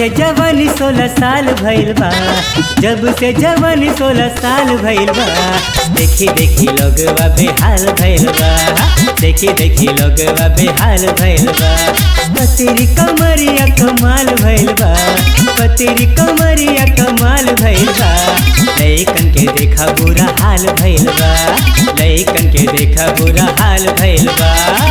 से जवानी सोलह साल भइल बा जब से जवानी सोलह साल भइल बा देखी देखी लोगवा बेहाल भइल बा देखी देखी लोगवा बेहाल भइल बा कतेरी कमरिया कमाल भइल बा कतेरी कमरिया कमाल भइल बा लइकन के देखा बुरा हाल भइल बा लइकन के देखा बुरा हाल भइल बा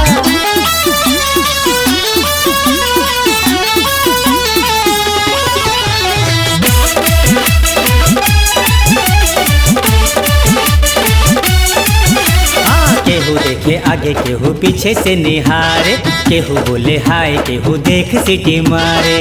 हाँ केहू देखे आगे केहू पीछे से निहारे केहू बोले हाय केहू देख सिटी मारे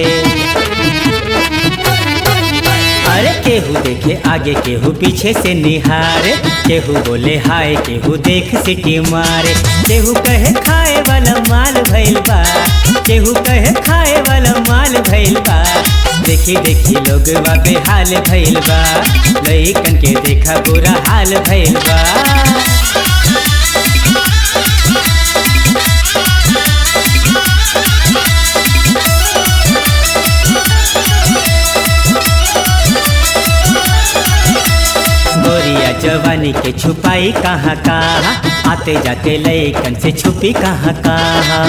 अरे केहू देखे आगे केहू पीछे से निहारे केहू बोले हाय केहू देख सिटी मारे केहू कहे खाए वाला माल भइल बा केहू कहे खाए वाला माल भइल बा देखी देखी लोग बेहाल भइल बा लइकन के देखा बुरा हाल भइल बा गोरिया जवानी के छुपाई कहाँ कहाँ आते जाते लइकन से छुपी कहाँ कहाँ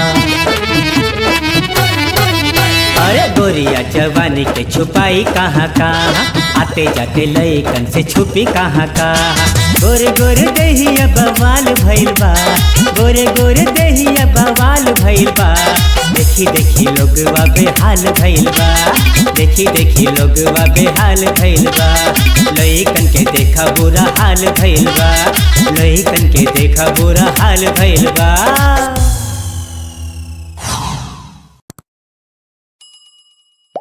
अरे गोरिया जवानी के छुपाई कहाँ कहाँ आते जाते लइकन से छुपी कहाँ कहाँ गोरे गोरे दहिया बवाल भइल बा गोरे गोरे दहिया बवाल भइल बा देखी देखी लोगवा बेहाल भइल बा देखी देखी लोगवा बेहाल भइल बा लइकन के देखा बुरा हाल भइल बा लइकन के देखा बुरा हाल भइल बा